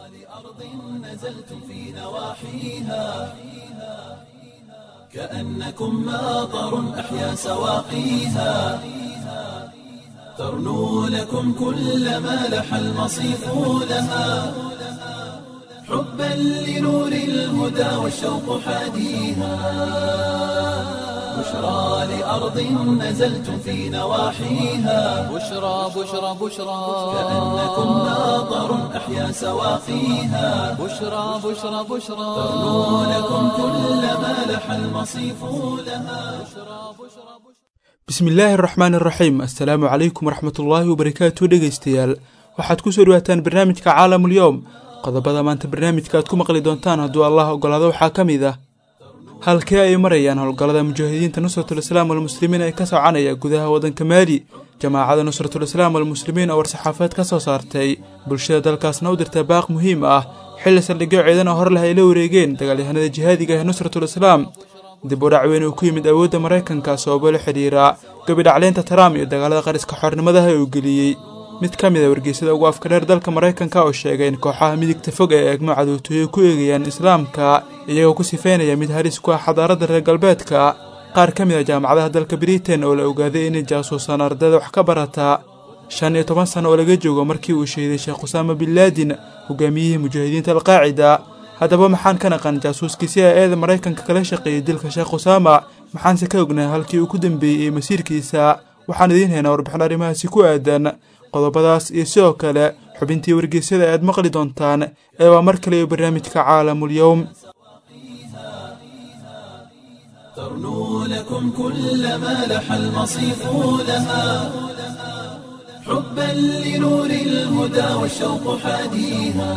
نزلتم في نواحيها كأنكم ماطر أحيا سواقيها ترنو لكم كل ما لح المصيف لها حبا لنور الهدى والشوق حاديها بشرى لأرض نزلتم في نواحيها بشرى بشرى بشرى كأنكم ماطر أحيا سواقيها بشرى بشرى بشرى ترنو لكم كل ما لح المصيف لها bismillaahi araxmaan iraxiim assalaamu calaykum waraxmatullaahi wabarakaatu dhegaystayaal waxaad ku soo dhawaataan barnaamijka caalamulyoom qodobada maanta barnaamijka aad ku maqli doontaan hadduu allah ogolaado waxaa ka mid ah halkee ay marayaan howlgallada mujaahidiinta nusratul islaam walmuslimiin ee ka soconaya gudaha waddanka maali jamaacada nusratul islaam walmuslimiin oo war-saxaafaed ka soo saartay bulshada dalkaasna u dirta baaq muhiim ah xilli saldhigyo ciidan oo hor leh ay la wareegeen dagaalyahanada jihaadiga ee nusratul islaam dib u dhac weyn uu ku yimid awoodda maraykanka sababo la xidhiira gabidhacleynta trump iyo dagaalada qariska xornimadaha uu geliyey mid ka mid a wargeysada ugu afka dheer dalka maraykanka oo sheegay in kooxaha midigta fog ee eegmo cadowtooye ku eegayaan islaamka iyagoo ku sifeynaya mid halis ku ah xadaaradda reer galbeedka qaar ka mid a jaamacadaha dalka britain oo la ogaaday inay jaasuusaan ardayda wax ka barata shan iyo toban sano oo laga joogo markii uu shahiday sheekh usaama bin laadin hogaamiyihii mujaahidiinta alqaacida haddaba maxaan ka naqan jaasuuskii si a eeda maraykanka kala shaqeeyey dilka sheekh usaama maxaanse ka ognahay halkii uu ku dambeeyey ee masiirkiisa waxaan idiin haynaa warbixin arrimahaasi ku aadan qodobadaas iyo sidoo kale xubintii wargeysyada aad maqli doontaan ee waa mar kale iyo barnaamijka caalamulyowm ترنو لكم كل ما لح المصيف لها حبا لنور الهدى والشوق حاديها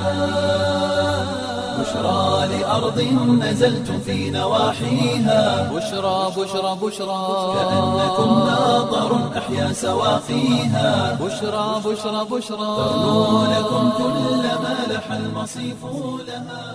بشرى لأرض نزلتم في نواحيها بشرى بشرى بشرى كأنكم ماطر أحيا سواقيها بشرى بشرى بشرى ترنو لكم كل ما لح المصيف لها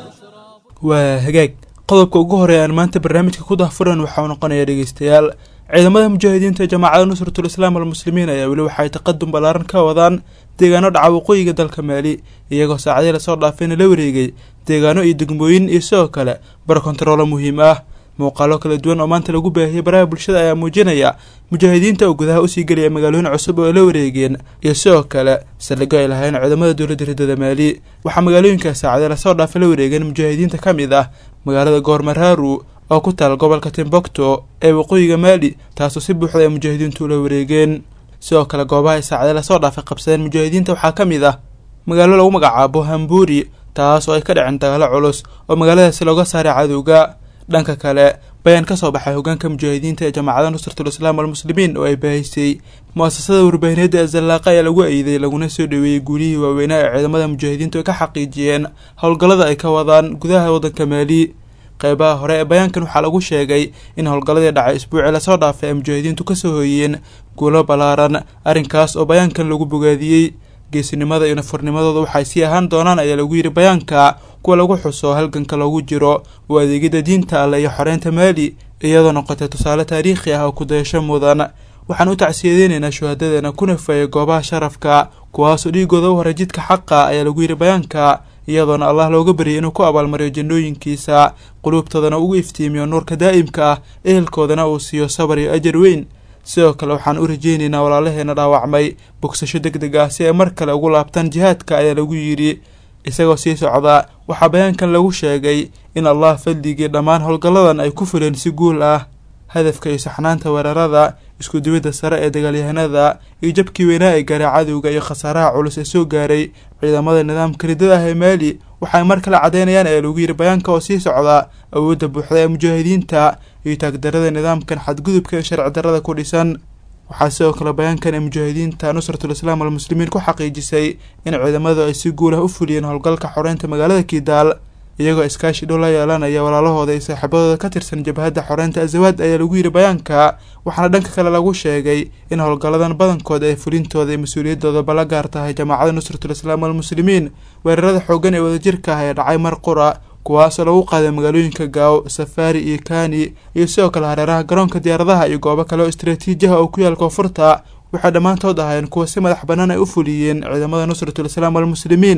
waa hagaag qodobka ugu horeey aan maanta barnaamijka ku dahfuran waxauu noqonayaa dhegeystayaal ciidamada mujaahidiinta ee jamaacada nusratul islaam walmuslimiin ayaa weli waxay taqadum ballaaran ka wadaan deegaano dhaca waqooyiga dalka maali iyagoo saacadii lasoo dhaafayna la wareegay deegaano iyo degmooyin iyo sidoo kale bar kontaroolo muhiim ah muuqaalo kala duwan oo maanta lagu baahiyey baraha bulshada ayaa muujinaya mujaahidiinta oo gudaha usii gelaya magaalooyin cusub oo la wareegeen iyo sidoo kale saldhigyo ay lahayn ciidamada dowladda riddada maali waxaa magaalooyinkaas saacadee lasoo dhaafa la wareegeen mujaahidiinta ka mid ah magaalada goormaraaru oo ku taal gobolka timbukto ee waqooyiga maali taasoo si buuxda ay mujaahidiintu ula wareegeen sidoo kale goobaha ay saacadee lasoo dhaafay qabsadeen mujaahidiinta waxaa ka mid ah magaalo lagu magacaabo hambuuri taas oo ay ka dhaceen dagaalo culus oo magaaladaasi looga saaray cadowga dhanka kale bayaan ka soo baxay hogaanka mujaahidiinta ee jamaacada nusratul islaam walmuslimiin oo ay baahisay mu-asasada warbaahineedda ee zallaaqa ayaa lagu eeday laguna soo dhoweeyey guulihii waaweynaa ee ciidamada mujaahidiintu ay ka xaqiijiyeen howlgallada ay ka wadaan gudaha waddanka maali qeybaha hore ee bayaankan waxaa lagu sheegay in howlgalladii dhacay isbuucii lasoo dhaafay ay mujaahidiintu kasoo hooyeen guulo ballaaran arrinkaas oo bayaankan lagu bogaadiyey geesinimada iyo nafurnimadooda waxay sii ahaan doonaan ayaa lagu yidhi bayaanka kuwa lagu xuso halganka loogu jiro oo adeegyada diinta alle iyo xoreynta maali iyadoo noqotay tusaale taariikhi ah oo kudayasho mudan waxaan u tacsiyadeynaynaa shuhadadeena ku nafeeyay goobaha sharafka kuwaasoo dhiigooda u horay jidka xaqa ayaa lagu yidhi bayaanka iyadoona allah looga baryay inuu ku abaalmariyo jannooyinkiisa quluubtoodana ugu iftiimiyo nuurka daa'imka ah ehelkoodana uu siiyo sabar iyo ajar weyn sidoo kale waxaan u rajeynaynaa walaalaheena dhaawacmay bogsasho deg deg ah si ay mar kale ugu laabtaan jihaadka ayaa lagu yidhi isagoo sii socda waxaa bayaankan lagu sheegay in allah fadligii dhammaan howlgalladan ay ku fuleen si guul ah hadafka iyo saxnaanta weerarada isku duwidda sare ee dagaalyahanada iyo jabkii weynaa ee gaaray cadowga iyo khasaaraha culus ee soo gaaray ciidamada nidaamka riddada ah ee maali waxay mar kale caddeynayaan ayaa lagu yidhi bayaanka oo sii socda awoodda buuxda ee mujaahidiinta iyo taagdarada nidaamkan xadgudubka ee sharci darrada ku dhisan waxaa sidoo kale bayaankan ee mujaahidiinta nusratul islaam walmuslimiin ku xaqiijisay in ciidamadu ay si guulah u fuliyeen howlgalka xoreynta magaalada kidaal iyagoo iskaashi dhow la yeelanaya walaalahooda iyo saaxiibadooda ka tirsan jabhadda xoreynta azawaad ayaa lagu yidhi bayaanka waxaana dhanka kale lagu sheegay in howlgalladan badankood ay fulintooda iyo mas-uuliyadoodaba la gaar tahay jamaacada nusratul islaam walmuslimiin weerarada xooggan ee wadajirka ah ee dhacay mar qura kuwaasoo lagu qaaday magaalooyinka gaaw safaari iyo kani iyo sidoo kale hareeraha garoonka diyaaradaha iyo goobo kale oo istraatiijiha oo ku yaal koonfurta waxay dhammaantood ahaayeen kuwa si madax bannaan ay u fuliyeen ciidamada nusratul islaam walmuslimiin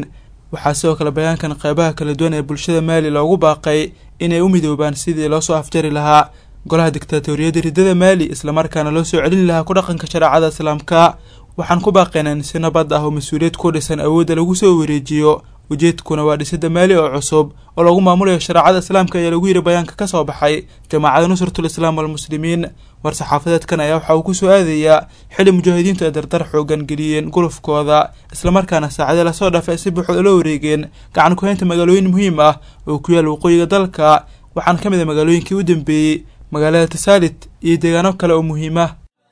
waxaa sidoo kale bayaankan qeybaha kala duwan ee bulshada maali loogu baaqay inay u midoobaan sidii loo soo afjari lahaa golaha dictaatoriyadda riddada maali islamarkaana loo soo celin lahaa ku dhaqanka shareecada islaamka waxaan ku baaqaynaa in si nabad ah oo mas-uuliyad ku dhisan awoodda lagu soo wareejiyo ujeedkuna waa dhisidda maali oo cusub oo lagu maamulayo shareecada islaamka ayaa lagu yidhi bayaanka ka soo baxay jamaacada nusratul islaam walmuslimiin war-saxaafadeedkan ayaa waxa uu ku soo aadayaa xili mujaahidiintu ay dardar xoogan geliyeen gulufkooda islamarkaana saacadii lasoo dhaafay ay si buuxda ula wareegeen gacan ku-haynta magaalooyin muhiim ah oo ku yaal waqooyiga dalka waxaana ka mid a magaalooyinkii u dambeeyey magaalada tasaalit iyo deegaano kale oo muhiim ah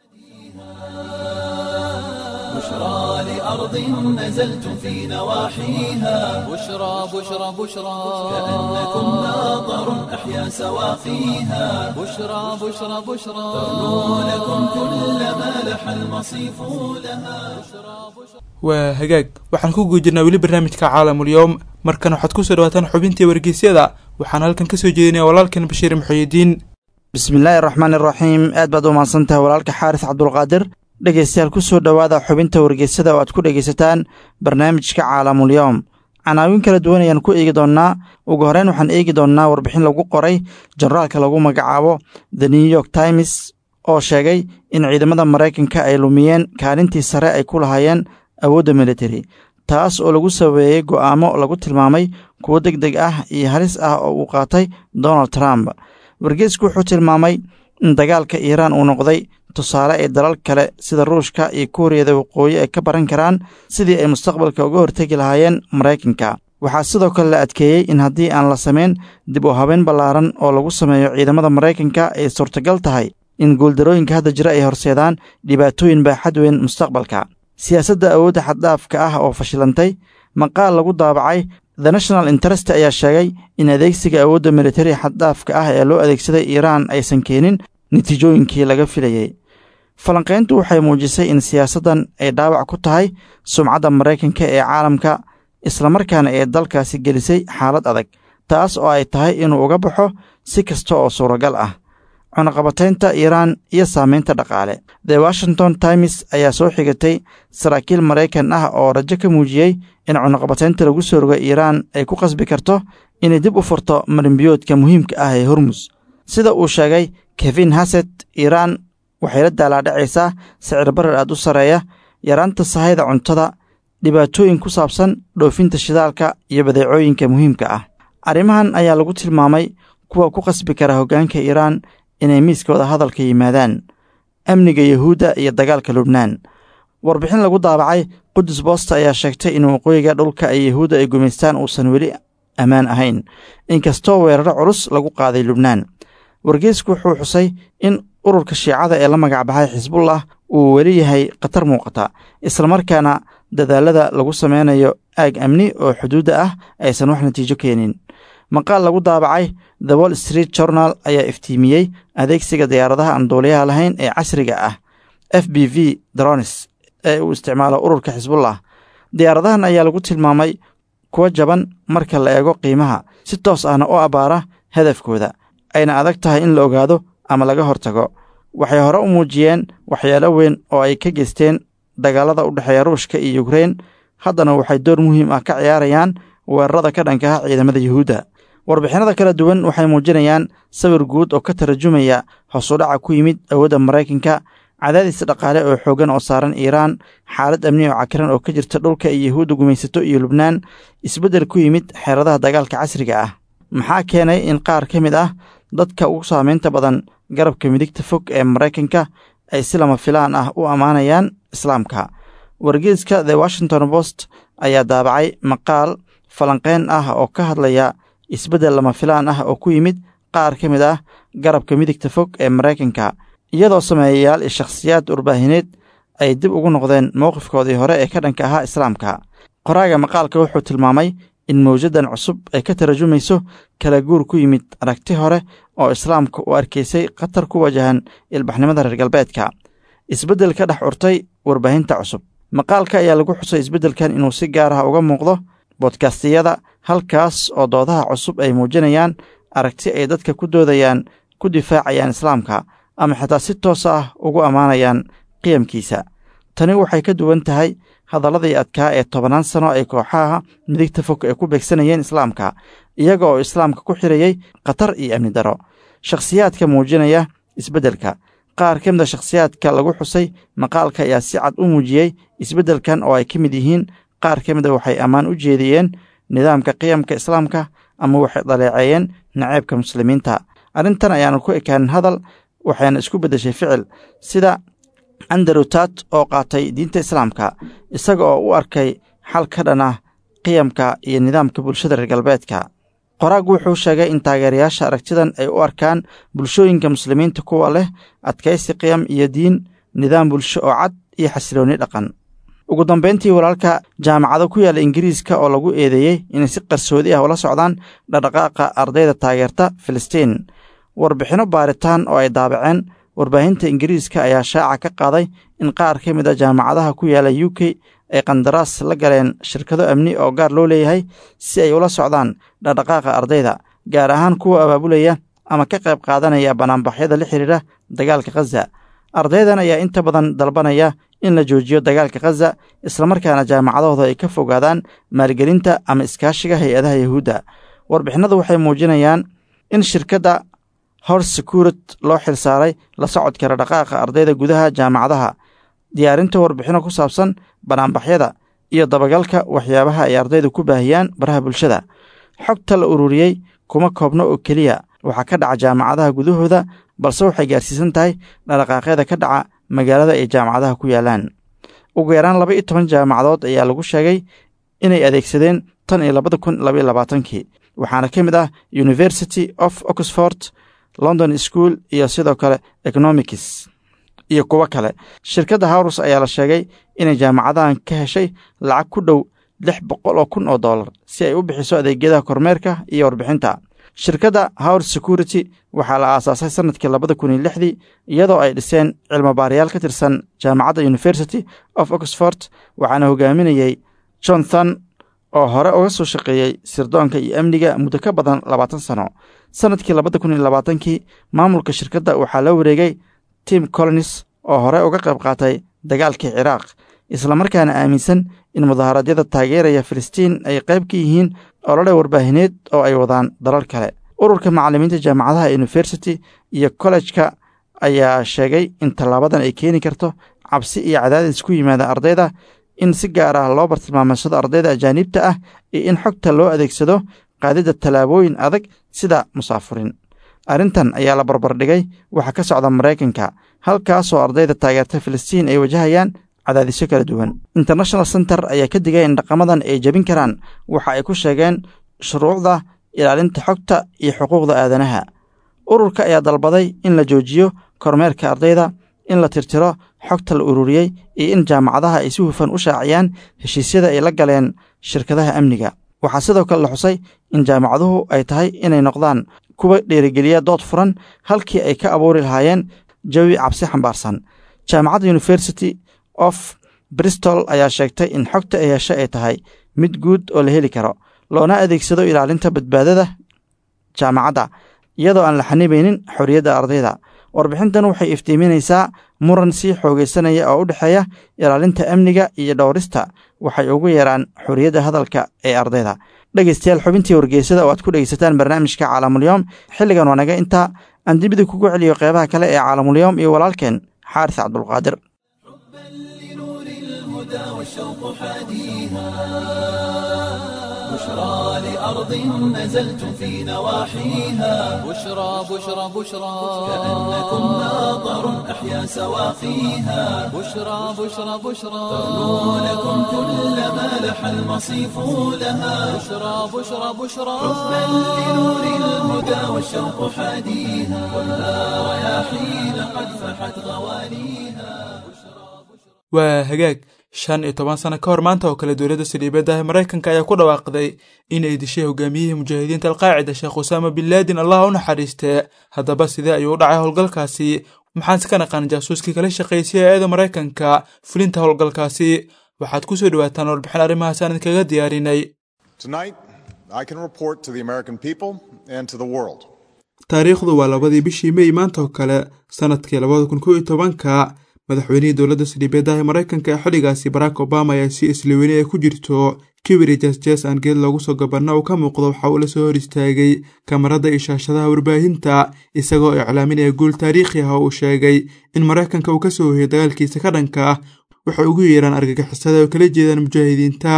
بشرى لأرض نزلتم في نواحيها بشرى بشرى بشرى كأنكم ناظر أحيا سواقيها بشرى بشرى بشرى تغنو لكم كل ما لح المصيف لها waa hagaag waxaan ku guujirnaa weli barnaamijka caalamul-yowm markan waxaad kusoo dhawaataan xubintii wargeysyada waxaan halkan kasoo jeedinaya walaalkan bashiir maxuuyidiin bismillaahi araxmaan iraxiim aad baad u mahadsantahay walaalka xaaris cabdulqaadir dhegaystayaal ku soo dhowaada xubinta wargeysada oo aad ku dhegaysataan barnaamijka caalamulyowm canaawin kala duwan ayaan ku eegi doonnaa ugu horreyn waxaan eegi doonnaa warbixin lagu qoray jenaraalka lagu magacaabo the new york times oo sheegay in ciidamada maraykanka ay lumiyeen kaalintii sare ay ku lahaayeen awoodda militari taas oo lagu sabeeyey go'aamo lagu tilmaamay kuwo deg deg ah iyo halis ah oo uu qaatay donald trump wargeysku wuxuu tilmaamay in dagaalka iiraan uu noqday tusaale ay dalal kale sida ruushka iyo kuuriyada waqooyi ay ka baran karaan sidii ay mustaqbalka uga hortegi lahaayeen maraykanka waxaa sidoo kale la adkeeyey in haddii aan la samayn dib u habeyn ballaaran oo lagu sameeyo ciidamada maraykanka ay suurtagal tahay in guuldarooyinka hadda jira ay horseedaan dhibaatooyin baaxad weyn mustaqbalka siyaasadda awoodda xaddhaafka ah oo fashilantay maqaal lagu daabacay the national interest ayaa sheegay in adeegsiga awoodda militari xaddhaafka ah ee loo adeegsaday iiraan aysan keenin natiijooyinkii laga filayey falanqayntu waxay muujisay in siyaasaddan ay dhaawac ku tahay sumcadda maraykanka ee caalamka islamarkaana ee dalkaasi gelisay xaalad adag taas oo ay tahay inuu uga baxo si kasta oo suuragal ah cunaqabataynta iiraan iyo saamaynta dhaqaale the washington times ayaa soo xigatay saraakiil maraykan ah oo rajo ka muujiyey in cunaqabataynta lagu soo roga iiraan ay ku qasbi karto inay dib u furto marinbiyoodka muhiimka ah ee hormus sida uu sheegay kevin haset iiraan waxay la daalaadhacaysaa sicir barar aad u sarreeya yaraanta sahayda cuntada dhibaatooyin ku saabsan dhoofinta shidaalka iyo badeecooyinka muhiimka ah arrimahan ayaa lagu tilmaamay kuwa ku qasbi kara hoggaanka iiraan inay miiskooda hadalka yimaadaan amniga yuhuudda iyo dagaalka lubnaan warbixin lagu daabacay qudus boosta ayaa sheegtay in waqooyiga dhulka ay yuhuudda ay gumaystaan uusan weli ammaan ahayn inkastoo weeraro culus lagu qaaday lubnaan wargeysku wuxuu xusay in ururka shiicada ee la magacbaxay xisbullah uu weli yahay khatar muuqata islamarkaana dadaalada lagu sameynayo aag amni oo xuduudda ah aysan wax natiijo keenin maqaal lagu daabacay the wall street journal ayaa iftiimiyey adeegsiga diyaaradaha aan duuliyaha lahayn ee casriga ah f b v dronis ee uu isticmaalo ururka xisbullah diyaaradahan ayaa lagu tilmaamay kuwa jaban marka la eego qiimaha si toos ahna u abbaara hadafkooda ayna adag tahay in la ogaado ama laga hortago waxay hore u muujiyeen waxyaalo weyn oo ay ka geysteen dagaalada u dhexeeya ruushka iyo yukrein haddana waxay door muhiim ah ka ciyaarayaan weerarada ka dhanka ah ciidamada yuhuudda warbixinada kala duwan waxay muujinayaan sawir guud oo ka tarjumaya hoosudhaca ku yimid awoodda maraykanka cadaadis dhaqaale oo xooggan oo saaran iiraan xaalad amni oo cakiran oo ka jirta dhulka iyo yuhuudda gumaysato iyo lubnaan isbeddel ku yimid xeeradaha dagaalka casriga ah maxaa keenay in qaar ka mid ah dadka ugu saamaynta badan garabka midigta fog ee maraykanka ay si lama filaan ah u ammaanayaan islaamka wargeeska the washington post ayaa daabacay maqaal falanqeyn ah oo ka hadlaya isbeddel lama filaan ah oo ku yimid qaar ka mid ah garabka midigta fog ee maraykanka iyadoo sameeyayaal iyo shakhsiyaad warbaahineed ay dib ugu noqdeen mowqifkoodii hore ee ka dhanka ahaa islaamka qoraaga maqaalka wuxuu tilmaamay in mawjadan cusub ay ka tarajumayso kala guur ku yimid aragti hore oo islaamka u arkaysay khatar ku wajahan ilbaxnimada reer galbeedka isbeddel ka dhex urtay warbaahinta cusub maqaalka ayaa lagu xusay isbeddelkan inuu si gaar ah uga muuqdo bodkastiyada halkaas oo doodaha cusub ay muujinayaan aragti ay dadka ku doodayaan ku difaacayaan islaamka ama xitaa si toos ah ugu ammaanayaan qiyamkiisa tani waxay ka duwan tahay hadalladii adkaa ee tobannaan sano ay kooxaha midigta fog ay ku beegsanayeen islaamka iyaga oo islaamka ku xirayey khatar iyo amni daro shakhsiyaadka muujinaya isbeddelka qaar ka mid a shakhsiyaadka lagu xusay maqaalka ayaa si cad u muujiyey isbeddelkan oo ay ka mid yihiin qaar ka mid a waxay ammaan u jeediyeen nidaamka qiyamka islaamka ama waxay dhaleeceeyeen naceebka muslimiinta arrintan ayaanu ku ekaanin hadal waxayna isku beddeshay ficil sida anderutat oo qaatay diinta islaamka isaga oo u arkay xal ka dhan ah qiyamka iyo nidaamka bulshada reer galbeedka qoraag wuxuu sheegay in taageerayaasha aragtidan ay u arkaan bulshooyinka muslimiinta kuwa leh adkaysi qiyam iyo diin nidaam bulsho oo cad iyo xasiloonni dhaqan ugu dambayntii walaalka jaamacado ku yaalla ingiriiska oo lagu eedeeyey inay si qarsoodi ah ula socdaan dhaqdhaqaaqa ardayda taageerta filistiin warbixinno baaritaan oo ay daabaceen warbaahinta ingiriiska ayaa shaaca ka qaaday in qaar ka mid a jaamacadaha ku yaalla u k ay qandaraas la galeen shirkado amni oo gaar loo leeyahay si ay ula socdaan dhaqdhaqaaqa ardayda gaar ahaan kuwa abaabulaya ama ka qayb qaadanaya banaanbaxyada la xidhiidha dagaalka khaza ardaydan ayaa inta badan dalbanaya in la joojiyo dagaalka khaza islamarkaana jaamacadahooda ay ka fogaadaan maalgelinta ama iskaashiga hay-adaha yahuudda warbixinadu waxay muujinayaan in shirkadda hor securit loo xilsaaray la socodka dhaqdhaqaaqa ardayda gudaha jaamacadaha diyaarinta warbixino ku saabsan banaanbaxyada iyo dabagalka waxyaabaha ay ardaydu ku baahiyaan baraha bulshada xogta la ururiyey kuma koobno oo keliya waxaa ka dhaca jaamacadaha gudahooda balse waxay gaarsiisan tahay dhaqdhaqaaqyada ka dhaca magaalada ay jaamacadaha ku yaalaan ugu yaraan laba iyo toban jaamacadood ayaa lagu sheegay inay adeegsadeen tan iyo labada kun labaiyo labaatankii waxaana ka mid ah university of oxford london school iyo sidoo kale economics iyo kuwo kale shirkadda hawrus ayaa la sheegay inay jaamacadahan ka heshay lacag ku dhow lix boqol oo kun oo dollar si ay u bixiso adeegyada kormeerka iyo warbixinta shirkadda howr security waxaa la aasaasay sannadkii labada kun iyo lixdii iyadoo ay dhiseen cilmobaarayaal ka tirsan jaamacadda university of oxford waxaana hogaaminayey jonathan oo hore uga soo shaqeeyey sirdoonka iyo amniga muddo ka badan labaatan sano sannadkii labada kun iyo labaatankii maamulka shirkadda waxaa la wareegay tim colonis oo hore uga qayb qaatay dagaalkii ciraaq islamarkaana aaminsan in mudaharaadyada taageeraya filistiin ay qayb ka yihiin olole warbaahineed oo ay wadaan dalal kale ururka macallimiinta jaamacadaha university iyo kollejka ayaa sheegay in tallaabadan ay keeni karto cabsi iyo cadaadis ku yimaada ardayda in si gaar ah loo bartilmaamaysado ardayda ajaaniibta ah iyo in xogta loo adeegsado qaadidda tallaabooyin adag sida musaafurin arrintan ayaa la barbardhigay waxaa ka socda maraykanka halkaasoo ardayda taageerta filistiin ay wajahayaan cadaadisyo kala duwan international center ayaa ka digay in dhaqamadan ay jebin karaan waxa ay ku sheegeen shuruucda ilaalinta xogta iyo xuquuqda aadanaha ururka ayaa dalbaday in la joojiyo kormeerka ardayda in la tirtiro xogta la ururiyey iyo in jaamacadaha ay si hufan u shaaciyaan heshiisyada ay la galeen shirkadaha amniga waxaa sidoo kale la xusay in jaamacaduhu ay tahay inay noqdaan kuwa dhiirigeliya dood furan halkii ay ka abuuri lahaayeen jawi cabsi xambaarsan jaamacadda university of bristol ayaa sheegtay in xogta ay heshe ay tahay mid guud oo la heli karo loona adeegsado ilaalinta badbaadada jaamacadda iyadoo aan la xanibaynin xorriyadda ardayda warbixintan waxay iftiiminaysaa muran sii xoogaysanaya oo u dhexeeya ilaalinta amniga iyo dhowrista waxay ugu yeeraan xorriyadda hadalka ee ardayda dhegaystayaal xubintii wargeysada oo aad ku dhegaysataan barnaamijka caalamulyoom xilligan waa naga intaa aan dibida kugu celiyo qeybaha kale ee caalamulyoom iyo walaalkeen xaaris cabdulqaadir لنور الهدى والشوق حاديها بشرى لأرض نزلت في نواحيها بشرى بشرى بشرى كأنكم ناظر أحيا سواقيها بشرى بشرى بشرى تغنو لكم كل ما لح المصيف لها بشرى بشرى بشرى بل لنور الهدى والشوق حاديها والها رياحين قد فحت غوانيها waa hagaag shan iyo toban sano ka hor maanta oo kale dowladda saldhiibadda ah maraykanka ayaa ku dhawaaqday inay dishay hogaamiyihii mujaahidiinta alqaacida sheekh usaama bin laadin allah u naxariistee haddaba sidee ayuu u dhacay howlgalkaasi maxaanse ka naqaan jaasuuskii kala shaqaysay eeda maraykanka fulinta howlgalkaasi waxaad ku soo dhowaataan warbixin arrimahaas aan idinkaga diyaarinay Tonight, I can report to the American people and to the world taariikhdu waa labadii bishii mey maanta oo kale sannadkii labada kun kow iyo tobanka madaxweynihii dowladda saldhiibeedaha ee maraykanka ee xilligaasi barack obama ayaa si isliweyne ay ku jirto kibiri jesjes aan geed loogu soo gabanna uu ka muuqdo waxa uu la soo hor istaagay kamarada iyo shaashadaha warbaahinta isagoo iclaaminaya guul taariikhi ah oo uu sheegay in maraykanka uu ka soo hoyay dagaalkiisa ka dhanka ah waxay ugu yeeraan argagixisada oo kala jeedaan mujaahidiinta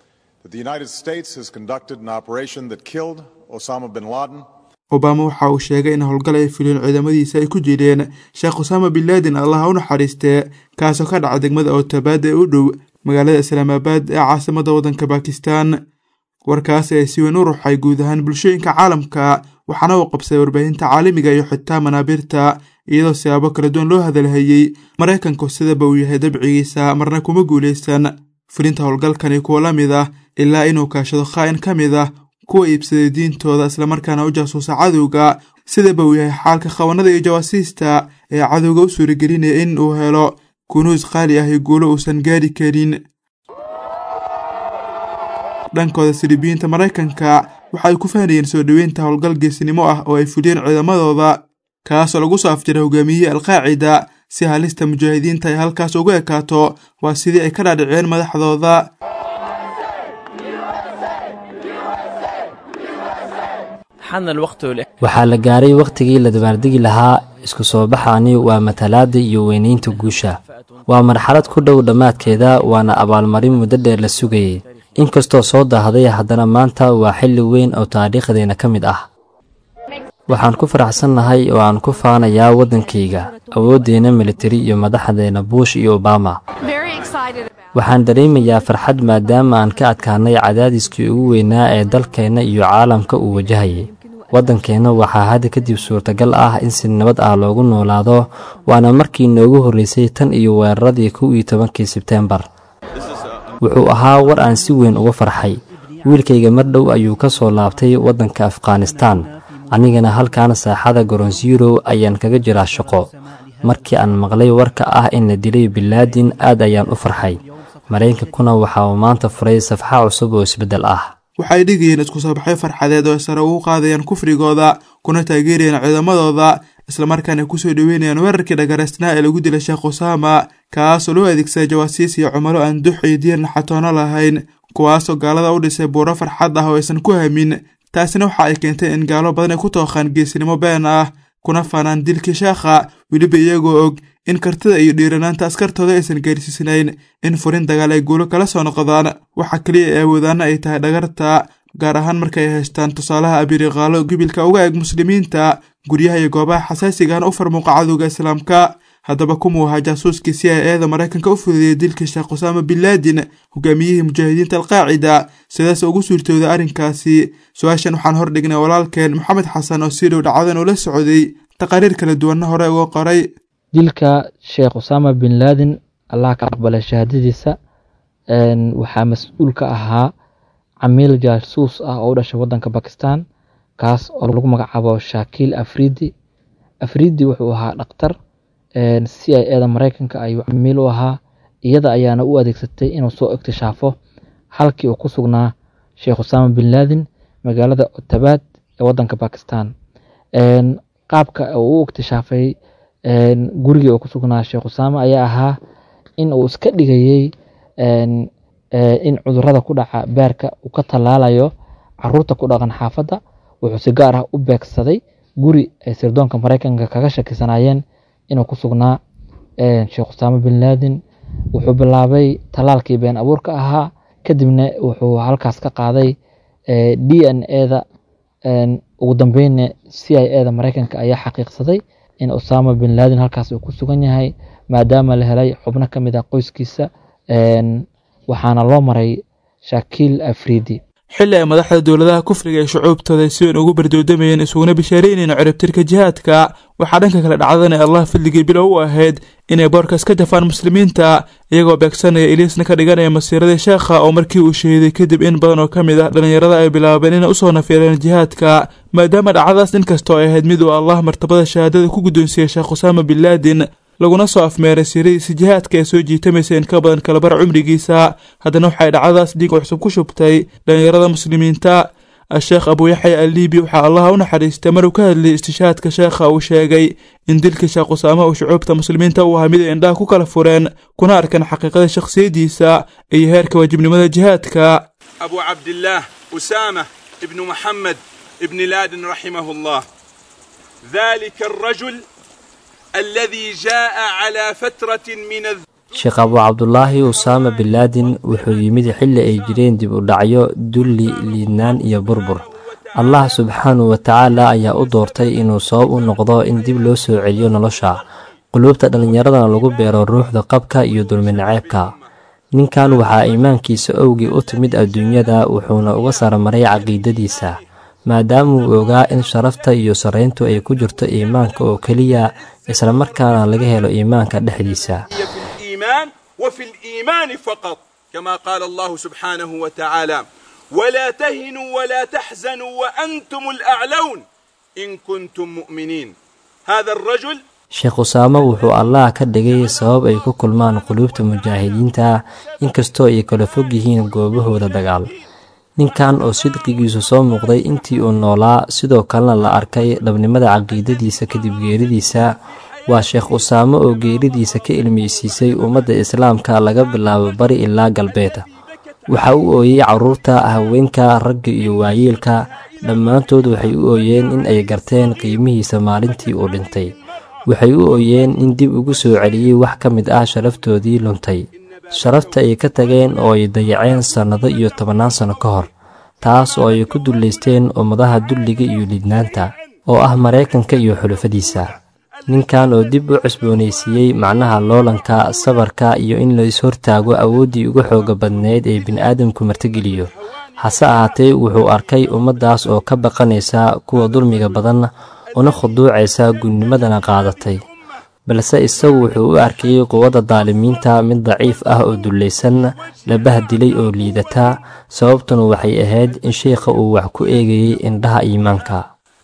obama waxa uu sheegay in howlgal ay fuliyeen ciidamadiisa ay ku jireen sheekh usaama bin laadin allaha u naxariistee kaasoo ka dhaca degmada ootabaad ee u dhow magaalada islaamaabad ee caasimada waddanka bakistan warkaasi ay si weyn u ruxay guud ahaan bulshooyinka caalamka waxaana uu qabsaday warbaahinta caalamiga iyo xitaa manaabiirta iyadoo siyaabo kala duwan loo hadalhayey maraykanku sidaba uu yahay dabcigiisa marna kuma guulaysan fulinta howlgalkani kuwa la mid ah ilaa inuu kaashado khaa'in ka mid ah kuwa iibsaday diintooda islamarkaana u jaasuusa cadowga sidaba uu yahay xaalka khawanada iyo jawaasiista ee cadowga u suuragelinaya in uu helo kunuus qaali ah iyo guulo uusan gaari karin dhankooda silibiyiinta maraykanka waxay ku fahnayeen soo dhoweynta howlgal geesinimo ah oo ay fuliyeen ciidamadooda kaasoo lagu soo afjiray hogaamiyihii alqaacida si halista mujaahidiinta ay halkaas ugu ekaato waa sidii ay ka dhaadhiceen madaxdooda waxaa la gaaray wakhtigii la dabaaldegi lahaa isku soo baxaani waa matalaadda iyo weynaynta guusha waa marxalad ku dhow dhammaadkeeda waana abaalmarin muddo dheer la sugayay inkastoo soo daahday haddana maanta waa xilli weyn oo taariikhdeenna ka mid ah waxaan ku faraxsannahay oo aan ku faanayaa waddankayga awooddeenna militari iyo madaxdeenna buush iyo obama waxaan dareemayaa farxad maadaama aan ka adkaanay cadaadiskii ugu weynaa ee dalkeenna iyo caalamka uu wajahayay waddankeenna waxaa hadda kadib suurtagal ah in si nabad ah loogu noolaado waana markii noogu horraysay tan iyo weeraradii kow iyo tobankii sebteembar wuxuu ahaa war aan si weyn uga farxay wiilkayga mar dhow ayuu ka soo laabtay waddanka afghanistaan anigana halkan saaxada goronsyurow ayaan kaga jiraa shaqo markii aan maqlay warka ah in la dilay bilaadin aad ayaan u farxay maraykankuna waxa uu maanta furay safxa cusub oo isbeddel ah waxay dhigayeen isku soo baxyo farxadeed oo ay sare ugu qaadayaan kufrigooda kuna taageerayaan ciidamadooda islamarkaana kusoo dhoweynayaan weerarkii dhagaraysnaa ee lagu dilay sheekh usaama kaasoo loo adeegsaday jawaasiis iyo cumalo aan dux iyo diir naxatoono lahayn kuwaasoo gaalada u dhisay buuro farxad ah oo aysan ku hamin taasina waxa ay keentay in gaalo badan ay ku tooqaan geesinimo been ah kuna faanaan dilkii sheekha weliba iyagoo og in kartida iyo dhiiranaanta askartooda aysan gaarsiisnayn in furin dagaal ay guulo kala soo noqdaan waxa keliya ee awoodaana ay tahay dhagarta gaar ahaan markaay haystaan tusaalaha abiriqaalo gibilka uga eg muslimiinta guryaha iyo goobaha xasaasigaana u farmuuqa cadowga islaamka haddaba kumuu ahaa jaasuuskii si ay eeda maraykanka u fududeeyay dilkii sheekh usaama bin laadin hogaamiyihii mujaahidiinta alqaacida sidaas ugu suurtooda arrinkaasi su-aashan waxaan hordhignay walaalkeen maxamed xasan oo si dhow dhacdan ula socday taqaariir kala duwanna hore uga qoray dilka sheekh usaama bin laadin allah ka aqbalay shahaadadiisa waxaa mas-uul ka ahaa camiil jaasuus ah oo u dhashay waddanka bakistan kaas oo lagu magacaabo shakiil afridi afridi wuxuu ahaa dhakhtar c i eda maraykanka ayuu camiil u ahaa iyada ayaana u adeegsatay inuu soo iktishaafo halkii uu ku sugnaa sheekh usaama bin laadin magaalada otabaad ee waddanka bakistan qaabka uu u iktishaafay gurigii uu ku sugnaa sheekh usaama ayaa ahaa in uu iska dhigayey in cudurada ku dhaca beerka uu ka tallaalayo caruurta ku dhaqan xaafadda wuxuu si gaar ah u beegsaday guri ay sirdoonka maraykanka kaga shakisanaayeen inuu ku sugnaa sheekh usaama bin laadin wuxuu bilaabay tallaalkii been abuurka ahaa kadibna wuxuu halkaas ka qaaday d n eda ugu dambeynna c i eda maraykanka ayaa xaqiiqsaday in usaama bin laadin halkaas uu ku sugan yahay maadaama la helay xubno ka mid ah qoyskiisa waxaana loo maray shakiil afridi xilli ay madaxda dowladaha kufriga ee shucuubtooda si weyn ugu bardoodamayeen isuguna bishaaraynayeen ciribtirka jihaadka waxaa dhanka kale dhacdanay allah fadligii bilow u ahayd inay boorkaas ka jafaan muslimiinta iyagoo beegsanaya iliisna ka dhiganaya masiiradii sheekha oo markii uu shahiiday kadib in badan oo ka mid ah dhallinyarada ay bilaabeen inay usoo nafiireen jihaadka maadaama dhacdadaas inkastoo ay ahayd mid uu allah martabada shahaadada ku guddoonsiiyey sheekh usaama bin laadin laguna soo afmeeray siiradiisa jihaadka ee soo jiitamaysa in ka badan kalabar cumrigiisa haddana waxay dhacdadaas dhiig cusub ku shubtay dhallinyarada muslimiinta a-sheekh abuuyaxya aliibi waxaa allaha u naxariistay maruu ka hadlayay istishaadka sheekha uu sheegay in dilkii sheekh usaama uu shucuubta muslimiinta u ahaa mid ay indhaha ku kala fureen kuna arkeen xaqiiqada shakhsiyaddiisa iyo heerka waajibnimada jihaadka أبو عبد الله أسامة ابن محمد ابن لادن رحمه الله ذلك الرجل الذي جاء على فترة من الذ... sheekh abu cabdulaahi usaama bin laadin wuxuu yimid xilli ay jireen dib u dhacyo dulli liidnaan iyo burbur allah subxaanahu wa tacaala ayaa u doortay inuu sabab u noqdo in dib loo soo celiyo nolosha quluubta dhallinyaradana lagu beero ruuxda qabka iyo dulminaceebka ninkan waxaa iimaankiisa owgii u timid adduunyada wuxuuna uga saramaray caqiidadiisa maadaamauu ogaa in sharafta iyo sarrayntu ay ku jirto iimaanka oo keliya islamarkaana laga helo iimaanka dhexdiisa في الإيمان وفي الإيمان فقط كما قال الله سبحانه وتعالى ولا تهنوا ولا تحزنوا وأنتم الأعلون إن كنتم مؤمنين هذا الرجل sheekh usaamo wuxuu allah ka dhigay sabab ay ku kulmaan quluubta mujaahidiinta inkastoo ay kala fog yihiin goobahooda dagaal ninkan oo sidqigiisu soo muuqday intii uu noolaa sidoo kalena la arkay dhabnimada caqiidadiisa kadib geeridiisa waa sheekh usaamo oo geeridiisa ka ilmeysiisay ummadda islaamka laga bilaabo bari ilaa galbeed waxa u ooyey carruurta haweenka ragga iyo waayeelka dhammaantood waxay u ooyeen in ay garteen qiimihiisa maalintii uu dhintay waxay u ooyeen in dib ugu soo celiyey wax ka mid ah sharaftoodii luntay sharafta ay ka tageen oo ay dayaceen sannado iyo tobannaan sanno ka hor taas oo ay ku dullaysteen ummadaha dulliga iyo liidnaanta oo ah maraykanka iyo xulufadiisa ninkan oo dib u cusboonaysiiyey macnaha loolanka sabarka iyo in la is-hortaago awooddii ugu xooga badneyd ee bini'aadamku martigeliyo hase ahaatee wuxuu arkay ummaddaas oo ka baqanaysa kuwa dulmiga badan una khuduucaysa gudnimadana qaadatay balse isagu wuxuu u arkayey quwadda daalimiinta mid daciif ah oo dullaysan la bahdilay oo liidata sababtuna waxay ahayd in sheikha uu wax ku eegayey indhaha iimaanka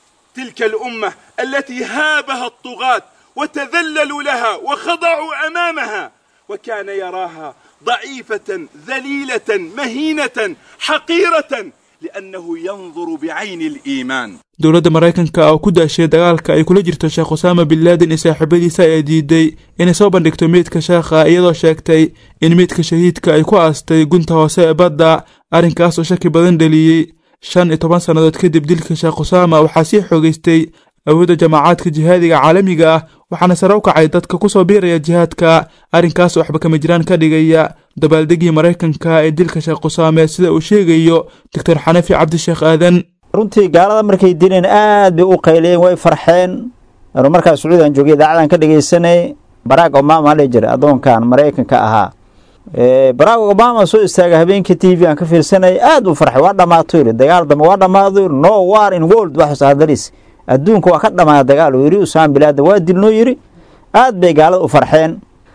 تلك الأمة التي هابها الطغاة وتذللوا لها وخضعوا أمامها وكان يراها ضعيفة ذليلة مهينة حقيرة لأنه ينظر بعين الإيمان dowladda maraykanka oo ku daashay dagaalka ay kula jirto sheekh usaama bin laadin iyo saaxiibadiisa ayaa diiday inay soo bandhigto meydka sheekha iyadoo sheegtay in meydka shahiidka ay ku aastay gunta hoose ee badda arrinkaas oo shaki badan dheliyey shan iyo toban sannadood kadib dilka sheekh usaama waxaa sii xoogaystay awoodda jamaacaadka jihaadiga caalamiga ah waxaana sare u kacay dadka ku soo biiraya jihaadka arrinkaas oo waxba kama jiraan ka dhigaya dabaaldegii maraykanka ee dilka sheekh usaame sida uu sheegayo doctor xanafi cabdisheekh aadan runtii gaalada markay dileen aad bay u qayleen way farxeen anu markaa sacuudigan joogay idaacadan ka dhegaysanay barack obama la jira addoonkan maraykanka ahaa barack obama soo istaaga habeenkii t v aan ka fiirsanay aad u farxay waa dhammaato yiri dagaal dambe waa dhammaaday no war in world waxus hadalis adduunka waa ka dhammaada dagaal uu yiri usaan bilaada waa dilnoo yiri aad bay gaalada u farxeen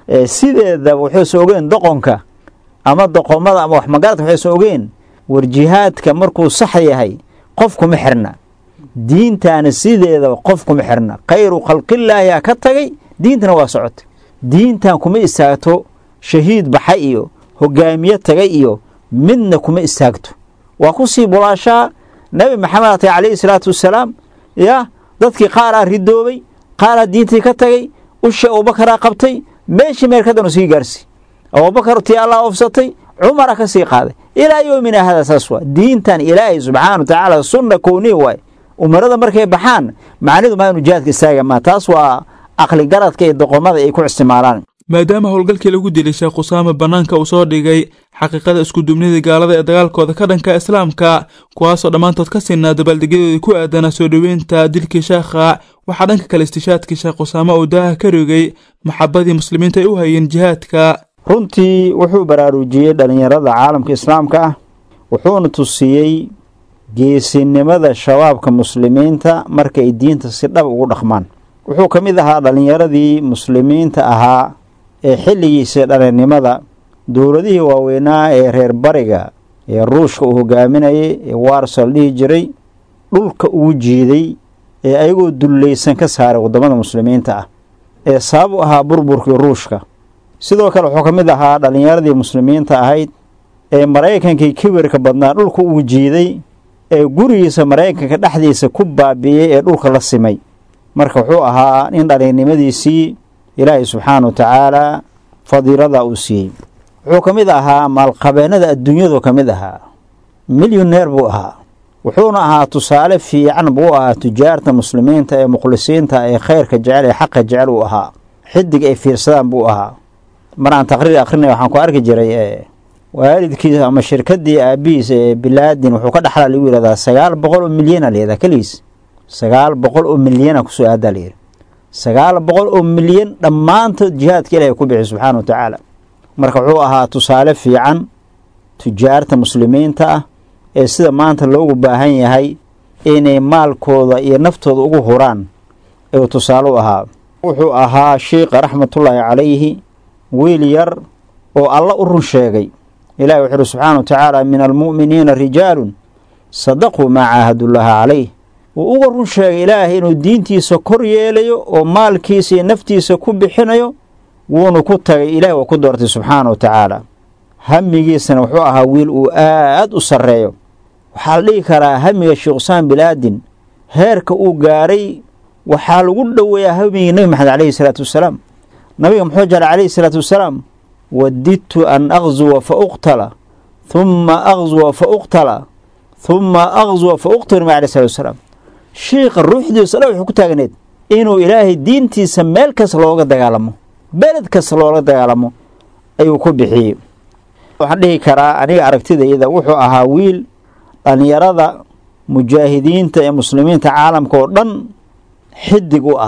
sideeda waxayse ogeen doqonka ama doqomada ama wax magaradka waxayse ogeen war jihaadka markuu sax yahay qof kuma xirna diintaana sideedaba qof kuma xirna khayru khalqillaahi a ka tagay diintana waa socotay diintan kuma istaagto shahiid baxay iyo hogaamiye tagay iyo midna kuma istaagto waa kusii bulaashaa nebi maxamed atay calayhi salaatu wasalaam ya dadkii qaaraa ridoobay qaaraa diintii ka tagay ushi abubakaraa qabtay meeshii meerkadanu sii gaarsi abubakar tii allah ofsatay cumara ka sii qaaday ilaa yoomina hada saas waa diintan ilaahay subxaana wa tacaala sunna kowniy waay umarada markay baxaan macnidu maa inu jihaadka istaaga maa taas waa aqli garadka iyo doqomada ay ku isticmaalaan maadaama howlgalkii lagu dilay sheekh usaame bannaanka uu soo dhigay xaqiiqada iskudubnida gaalada ee dagaalkooda ka dhanka islaamka kuwaasoo dhammaantood ka sinaa dabaaldegyadoodii ku aadanaa soo dhoweynta dilkii sheekha waxaa dhanka kale istishaadkii sheekh usaame uu daaha ka rogay maxabadii muslimiinta ay u hayeen jihaadka runtii wuxuu baraarujiyey dhallinyarada caalamka islaamka ah wuxuuna tusiyey geesinimada shabaabka muslimiinta markay diinta si dhab ugu dhaqmaan wuxuu ka mid ahaa dhallinyaradii muslimiinta ahaa ee xilligiisa dhalinnimada dowladihii waaweynaa ee reer bariga ee ruushka uu hogaaminayay ee waarsal dhihi jiray dhulka ugu jiiday ee ayagoo dullaysan ka saaray waddamada muslimiinta ah ee sabab u ahaa burburkii ruushka sidoo kale wuxuu ka mid ahaa dhallinyaradii muslimiinta ahayd ee maraykankii kibirka badnaa dhulka ugu jiiday ee gurigiisa maraykanka dhexdiisa ku baabi'iyey ee dhulka la simay marka wuxuu ahaa nin dhalinnimadiisii ilaahay subxaana wa tacaalaa fadiilada uu siiyey wuxuu ka mid ahaa maalqabeennada adduunyadu ka mid ahaa milyoneer buu ahaa wuxuuna ahaa tusaale fiican buu ahaa tujaarta muslimiinta ee mukhlisiinta ee khayrka jecel ee xaqa jecel uu ahaa xidig ay fiirsadaan buu ahaa mar aan taqriir akrinay waxaan ku arki jiray waalidkiisa ama shirkadii aabihiisa ee bilaadin wuxuu ka dhaxlaa lagu yihahdaa sagaal boqol oo milyana layihahdaa keligiis sagaal boqol oo milyana kusoo aadaa layidhi sagaal boqol oo milyan dhammaantood jihaadka ilahay ku bixi subxaana wa tacaala marka wuxuu ahaa tusaale fiican tujaarta muslimiinta ah ee sida maanta loogu baahan yahay inay maalkooda iyo naftooda ugu huraan ayuu tusaale u ahaa wuxuu ahaa sheikha raxmatullaahi calayhi wiil yar oo alla u run sheegay ilahi wuxuu uhi subxaana wa tacaala min almu'miniina rijaalun sadaquu maa caahadullaaha calayh wuu uga run sheegay ilaahay inuu diintiisa kor yeelayo oo maalkiisa iyo naftiisa ku bixinayo wuuna ku tagay ilahi waa ku doortay subxaana wa tacaala hamigiisana wuxuu ahaa wiil uu aad u sarreeyo waxaa la dhihi karaa hamiga sheekh usaan bilaadin heerka uu gaaray waxaa lagu dhoweeyaa hamigii nebi maxamed calayhi salaatu wasalaam nabiga muxuu jeclay calayhi salaatu wasalaam wadidtu an aqzuwa fa uqtala humma aqzuwa fa uqtala humma aqzuwa fa uqtala nabi alayh salatu wasalaam shiikha ruuxdiisa dha wuxuu ku taagneed inuu ilaahay diintiisa meel kasta looga dagaalamo beled kasta looga dagaalamo ayuu ku bixiyey waxaan dhihi karaa aniga aragtidayda wuxuu ahaa wiil dhallinyarada mujaahidiinta ee muslimiinta caalamka oo dhan xidig u ah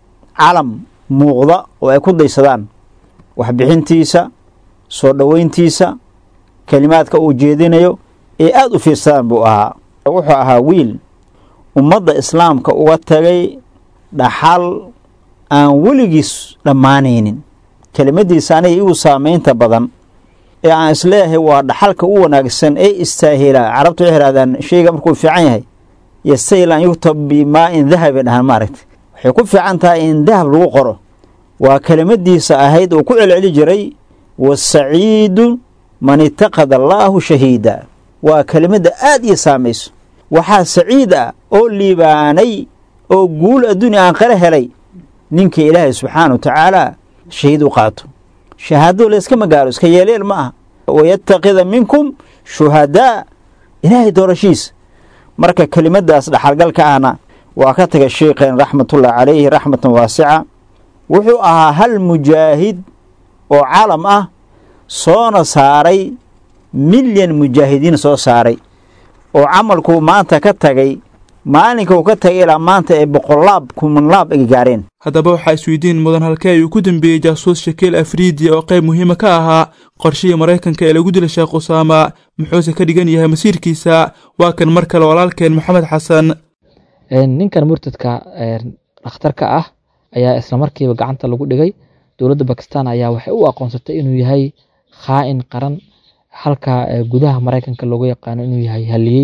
calam muuqda oo ay ku daysadaan waxbixintiisa soo dhoweyntiisa kelimaadka uu jeedinayo ee aada u fiirsadaan buu ahaa wuxuu ahaa wiil ummadda islaamka uga tagay dhaxal aan weligiis dhammaanaynin kelimadiisa aniga igu saamaynta badan ee aan isleeyahay waa dhaxalka u wanaagsan ee istaahilaa carabtu waxay ihahdaan shayga markuu fiican yahay yastahil an yuktab bimaa-in dahabay dhahaan maaragta waxay ku fiican tahay in dahab lagu qoro waa kelimadiisa ahayd uu ku celceli jiray wasaciidu man itaqada allaahu shahiida waa kelimadda aad ii saamayso waxaa saciid ah oo liibaanay oo guul adduunya aan qala helay ninka ilaahay subxaana wa tacaala shahiid u qaato shahaadadu layska magaalo iska yeeleel ma aha wayatakida minkum shuhadaa ilaahay doorashiisa marka kelimadaas dhaxalgalka ahna waa ka taga sheikeen raxmatullahi calayhi raxmatan waasica wuxuu ahaa hal mujaahid oo calam ah soona saaray milyan mujaahidiin soo saaray oo camalkuu maanta ka tagay maalinka uu ka tagay ilaa maanta ee boqolaab kumanlaab ay gaareen haddaba waxaa isweydiin mudan halkee ayuu ku dambeeyey jaasuus shakiil afriidi oo qayb muhiima ka ahaa qorshihii maraykanka ee lagu dilay sheekh usaama muxuuse ka dhigan yahay masiirkiisa waa kan mar kale walaalkeen maxamed xasan ninkan murtadka dhakhtarka ah ayaa islamarkiiba gacanta lagu dhigay dowladda bakistan ayaa waxay u aqoonsatay inuu yahay khaa'in qaran halka gudaha maraykanka loogu yaqaano inuu yahay haliyey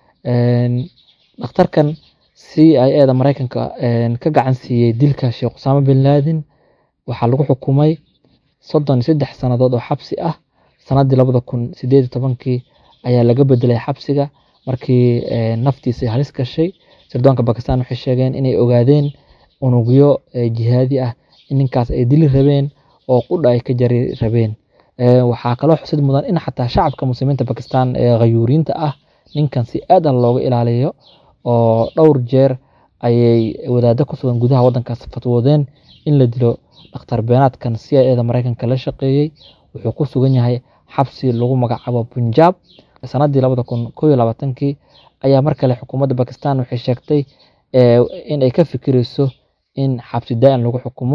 dhakhtarkan c i eda maraykanka ka gacan siiyey dilka sheekh usaama bin laadin waxaa lagu xukumay soddon iyo saddex sannadood oo xabsi ah sannaddii labada kun sideed iyo tobankii ayaa laga bedelay xabsiga markii naftiisa ay halis gashay sirdoonka bakistan waxay sheegeen inay ogaadeen unugyo jihaadi ah in ninkaas ay dili rabeen oo qudha ay ka jari rabeen waxaa kaloo xusid mudan in xataa shacabka muslimiinta bakistan ee khayuuriinta ah ninkan si aadan looga ilaaliyo oo dhowr jeer ayay wadaado ku sugan gudaha waddankaas fatwoodeen in la dilo dhakhtar beenaadkan c i eda maraykanka la shaqeeyey wuxuu ku sugan yahay xabsi lagu magacaabo punjab sannaddii labada kun koo iyo labaatankii ayaa mar kale xukuumadda bakistan waxay sheegtay in ay ka fikireyso in xabsi daa-in lagu xukumo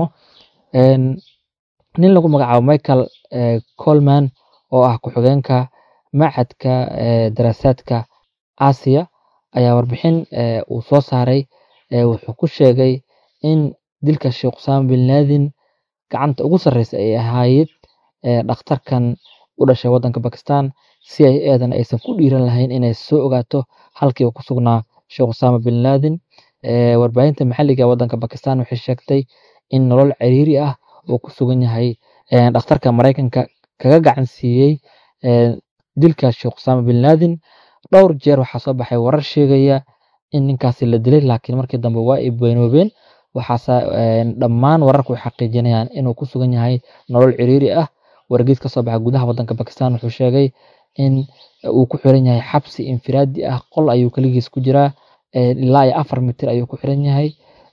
nin lagu magacaabo michael colman oo ah ku-xigeenka machadka daraasaadka aasiya ayaa warbixin uu soo saaray wuxuu ku sheegay in dilka sheekh usaama bin laadin gacanta ugu sarreysa ay ahaayed dhakhtarkan u dhashay waddanka bakistan si ay eedan aysan ku dhiiran lahayn inay soo ogaato halkii uu ku sugnaa sheekh usaama bin laadin warbaahinta maxalliga ee waddanka bakistan waxay sheegtay in nolol ciriiri ah uu ku sugan yahay dhakhtarka maraykanka kaga gacan siiyey dilka sheekh usaama bin laadin dhowr jeer waxaa soo baxay warar sheegaya in ninkaasi la dilay laakiin markii dambe waa ay beenoobeen waxaase dhammaan wararku ay xaqiijinayaan inuu ku sugan yahay nolol ciriiri ah wargeys ka soo baxa gudaha waddanka bakistan wuxuu sheegay in uu ku xiran yahay xabsi infiraadi ah qol ayuu keligiis ku jiraa ilaa iyo afar mitir ayuu ku xiran yahay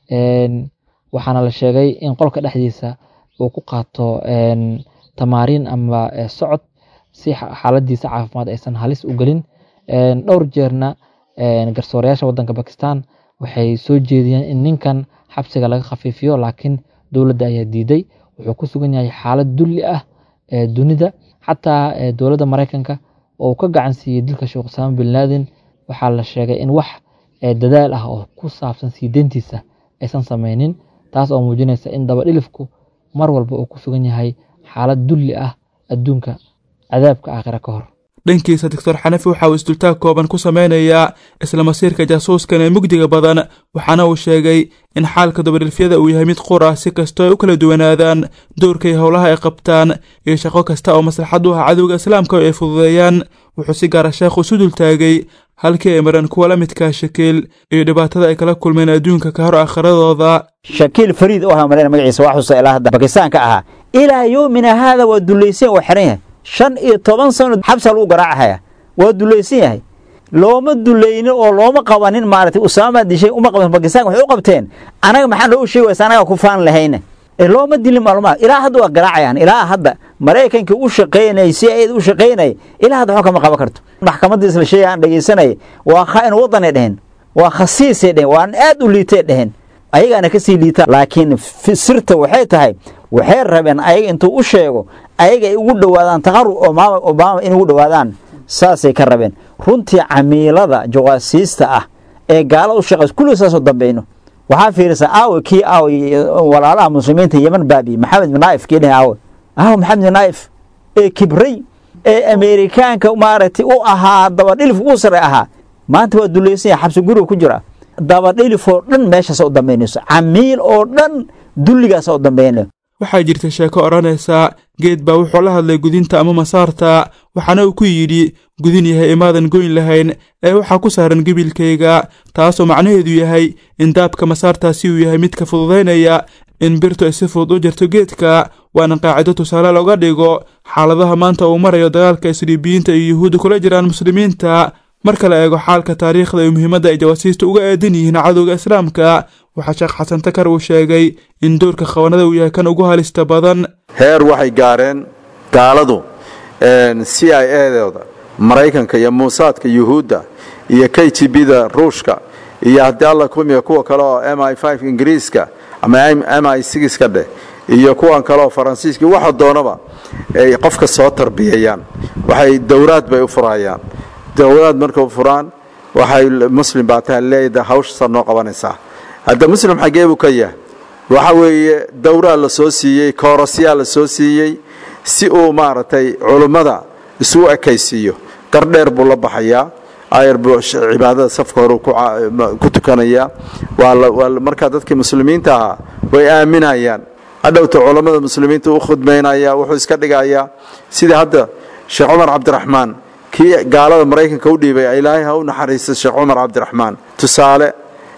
waxaana la sheegay in qolka dhexdiisa uu ku qaato tamaariin ama socod si xaaladiisa caafimaad aysan halis u gelin dhowr jeerna garsoorayaasha waddanka bakistan waxay soo jeediyeen in ninkan xabsiga laga khafiifiyo laakiin dowladda ayaa diiday wuxuu ku sugan yahay xaalad dulli ah dunida xataa dowladda maraykanka oo uu ka gacan siiyey dilka sheekh usaama bin laden waxaa la sheegay in wax dadaal ah oo ku saabsan sii deyntiisa aysan sameynin taas oo muujinaysa in dabadhilifku mar walba uu ku sugan yahay xaalad dulli ah adduunka cadaabka aakhira ka hor dhankiisa doctor xanafi waxa uu isdultaag kooban ku sameynayaa isla masiirka jaasuuskan ee mugdiga badan waxaana uu sheegay in xaalka dabadhilfyada uu yahay mid qur ah si kastoo ay u kala duwanaadaan doorkay howlaha ay qabtaan iyo shaqo kasta oo maslaxad u ah cadowga islaamka ay fududeeyaan wuxuu si gaara sheekhu isu dultaagay halkii ay mareen kuwa la midkaa shakiil iyo dhibaatada ay kala kulmeen adduunka ka hor aakhiradooda shakiil fariid u ahaa malayna magaciisa waa xusa ilaa hadda bakistaanka ahaa ilaa yoomina haada waa dulaysan oo xiran yahay shan iyo toban sano xabsa lagu garaacahaya waa dulaysan yahay looma dulaynin oo looma qabanin maaragtay usaama dishay uma qaban bakistaan waxay u qabteen anaga maxaa loo sheegi waysa anaga ku faan lahayna looma dilin maalmaha ilaa hadda waa garaacayaan ilaa hadda maraykanka u shaqaynay si ay u shaqaynay ilaa hadda waxba kama qaban karto maxkamadda isla sheegay aan dhegaysanay waa khaa'in wadanay dheheen waa khasiisay dheheen waa aad u liitay dheheen ayagaana kasii liitaan laakiin sirta waxay tahay waxay rabeen ayaga intuu u sheego ayaga ay ugu dhowaadaan taqarub obama obama inay ugu dhowaadaan saasay ka rabeen runtii camiilada jawaasiista ah ee gaala u shaqays kulli saasoo dambeyno waxaa fiirisa aawe kii aawe walaalaha muslimiinta yeman baabi maxamed bin naif kii dhahay aawe aawe maxamed bin naif ee kibray ee ameerikaanka maaragtay u ahaa dabadhilif ugu sare ahaa maanta waa dulaysan yahay xabsi guriga ku jira dabadhilif oo dhan meeshaas u dambeynayso camiil oo dhan dulligaas u dambeynay waxaa jirta sheeko odhanaysa geed baa wuxuu la hadlay gudinta ama masaarta waxaana uu ku yidhi gudin yahay imaadan goyn lahayn ee waxaa ku saaran gebilkayga taasoo macnaheedu yahay in daabka masaartaasi uu yahay midka fududaynaya in birtu ay si fudud u jirto geedka waana qaacido tusaale looga dhigo xaaladaha maanta uu marayo dagaalka isriibiyiinta iyo yuhuudda kula jiraan muslimiinta marka la eego xaalka taariikhda iyo muhiimadda ay jawaasiista uga eedan yihiin cadowga islaamka waxaa sheekh xasan takar uu sheegay in doorka khawanada uu yahay kan ugu halista badan heer waxay gaareen gaaladu c i edooda maraykanka iyo muusaadka yuhuudda iyo k g b da ruushka iyo haddii alla kumiya kuwa kale oo m i f ingiriiska ama m i ka dheh iyo kuwan kale oo faransiiska waxa doonaba ay qofka soo tarbiyayaan waxay dowraad bay u furayaan dowlaad markay furaan waxay muslim baa tahay leedahay hawshasa noo qabanaysaa hadda muslim xaggee buu ka yahay waxa weeye dowraa la soo siiyey koorasyaa la soo siiyey si uu maaragtay culummada isugu ekaysiiyo gardheer buu la baxayaa ayar buu cibaadada safka hore ku tukanayaa waa markaa dadkii muslimiinta ahaa way aaminayaan hadhowta culammada muslimiinta u khudmaynaya wuxuu iska dhigayaa sidii hadda sheekh cumar cabdiraxmaan kii gaalada maraykanka u dhiibay ilaahay ha u naxariista sheekh cumar cabdiraxmaan tusaale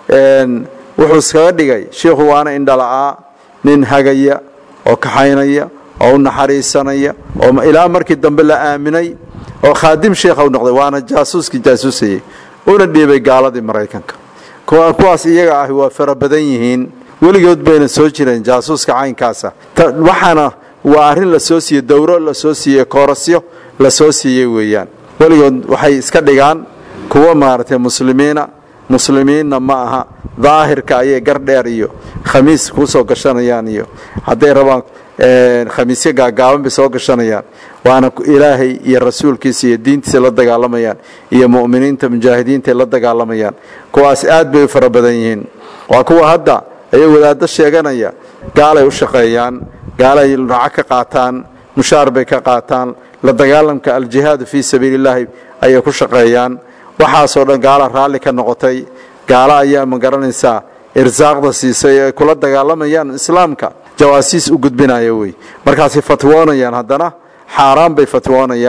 wuxuu iskaga dhigay shiikhu waana indhala'aa nin hagaya oo kaxaynaya oo u naxariisanaya oo ilaa markii dambe la aaminay oo khaadim sheikha u noqday waana jaasuuskii jaasuusayey una dhiibay gaaladii maraykanka kuwaas iyaga ahi waa fara badan yihiin weligood bayna soo jireen jaasuuska caynkaasa waxaana waa arrin la soo siiyey dowro la soo siiyey koorasyo la soo siiyey weeyaan weligood waxay iska dhigaan kuwa maaragtay muslimiina muslimiinna ma aha daahirka ayay gardheer iyo khamiis ku soo gashanayaan iyo hadday rabaan khamiisyo gaagaaban bay soo gashanayaan waana ilaahay iyo rasuulkiisa iyo diintiisa la dagaalamayaan iyo mu'miniinta mujaahidiinta la dagaalamayaan kuwaas aad bay u fara badan yihiin waa kuwa hadda ayay wadaaddo sheeganaya gaalay u shaqeeyaan gaalay lacag ka qaataan mushaar bay ka qaataan la dagaalamka aljihaadu fii sabiili illaahi ayay ku shaqeeyaan waxaasoo dhan gaala raalli ka noqotay gaalo ayaa ma garanaysaa irsaaqda siisay ay kula dagaalamayaan islaamka jawaasiis u gudbinaya wey markaasay fatwoonayaan haddana xaaraan bay fatwoonayaan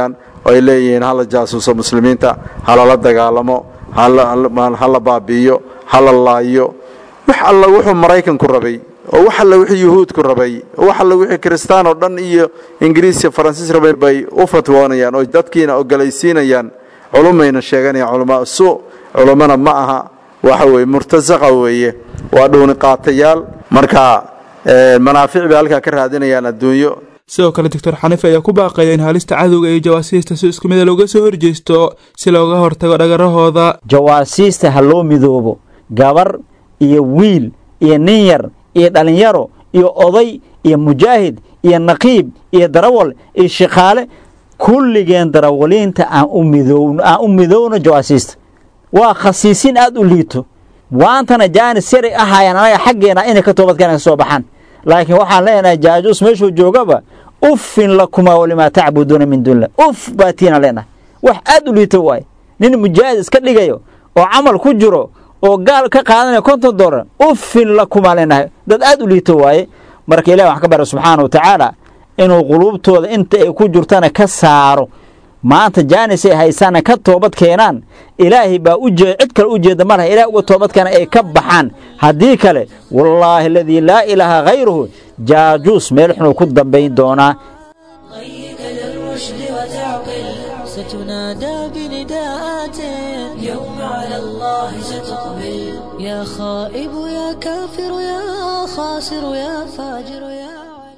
oo ay leeyihiin hala jaasuuso muslimiinta halala dagaalamo hala baabi'iyo hala laayo wax alla wuxuu maraykanku rabay oo wax alla wixii yuhuudku rabay oo wax alla wixii kristaan oo dhan iyo ingiriis iyo faransiis rabay bay u fatwoonayaan oo dadkiina ogolaysiinayaan culumayna sheeganayaan culamaa su culummana ma aha waxa weeye murtasaqa weeye waa dhuuni qaatayaal marka manaafic bay halkaa ka raadinayaan adduunyo sidoo kale doctor xaniife ayaa ku baaqaya in halista cadowga iyo jawaasiista si isku mida looga soo horjeesto si looga hortago dhagarahooda jawaasiista ha loo midoobo gabar iyo wiil iyo nin yar iyo dhallinyaro iyo oday iyo mujaahid iyo naqiib iyo darawal iyo shaqaale kulligeen darawaliinta aan u midowno aan u midowno jawaasiista waa khasiisin aad u liito waantana jaanis yaray ahaayaan anaga xaggeena inay ka toobadkeena ka soo baxaan laakiin waxaan leenahay jaajuus meeshuu joogaba uffin lakumaa walimaa tacbuduuna min duunillah uf baa tiina leenahay wax aad u liito waaye nin mujaahid iska dhigayo oo camal ku jiro oo gaal ka qaadanaya konton dollar uffin lakumaa leenahay dad aad u liito waaye marka ilahi waxaan ka bara subxaana wa tacaala inuu quluubtooda inta ay ku jirtana ka saaro maanta jaanis ay haysaana ka toobad keenaan ilaahay baa u jee cid kale u jeeda ma laha ilahay uga toobad keena ay ka baxaan haddii kale wallaahi aladii laa ilaaha hayruhu jaajuus meel xunuu ku dambayn doonaa للرشد وتعقل ستنادى بنداءات يوم على الله ستقبل يا خائب يا كافر يا خاسر يا فاجر يا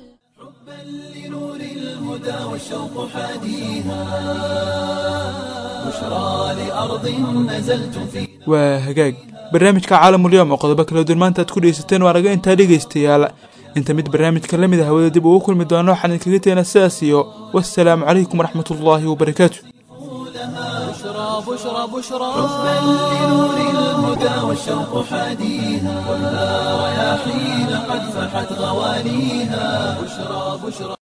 لنور الهدى والشوق حاديها بشرى لأرض نزلت في waa hagaag barnaamijka caalamulyoom oo qodobo kala duwan maanta aad ku dhegeysateen waa naga intaa dhegaystayaal inta mid barnaamijka la mid ah hawada dib ugu kulmi doono waxaan idinkaga teena sidaas iyo wassalaamu calaykum waraxmat ullaahi wabarakaatu بشرى بشرى بشرى بل لنور الهدى والشوق حاديها والنار يا حين قد فحت غواليها بشرى بشرى